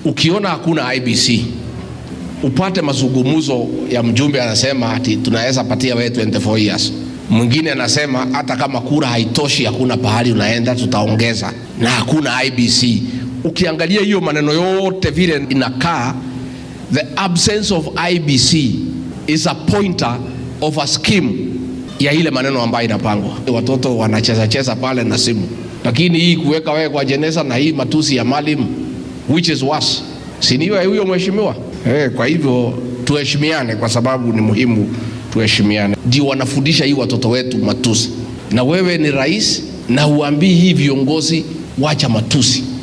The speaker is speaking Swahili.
ukiona hakuna IBC upate mazungumzo ya mjumbe anasema ati tunaweza patia wewe 24 years, mwingine anasema hata kama kura haitoshi, hakuna pahali unaenda, tutaongeza na hakuna IBC. Ukiangalia hiyo maneno yote vile inakaa, the absence of IBC is a pointer of a scheme ya ile maneno ambayo inapangwa. Watoto wanacheza cheza pale na simu, lakini hii kuweka wewe kwa jeneza na hii matusi ya mwalimu, which is worse, si ni huyo mheshimiwa? Eh, kwa hivyo tuheshimiane, kwa sababu ni muhimu tuheshimiane. Ndio wanafundisha hii watoto wetu matusi, na wewe ni rais na uambii hii viongozi wacha matusi.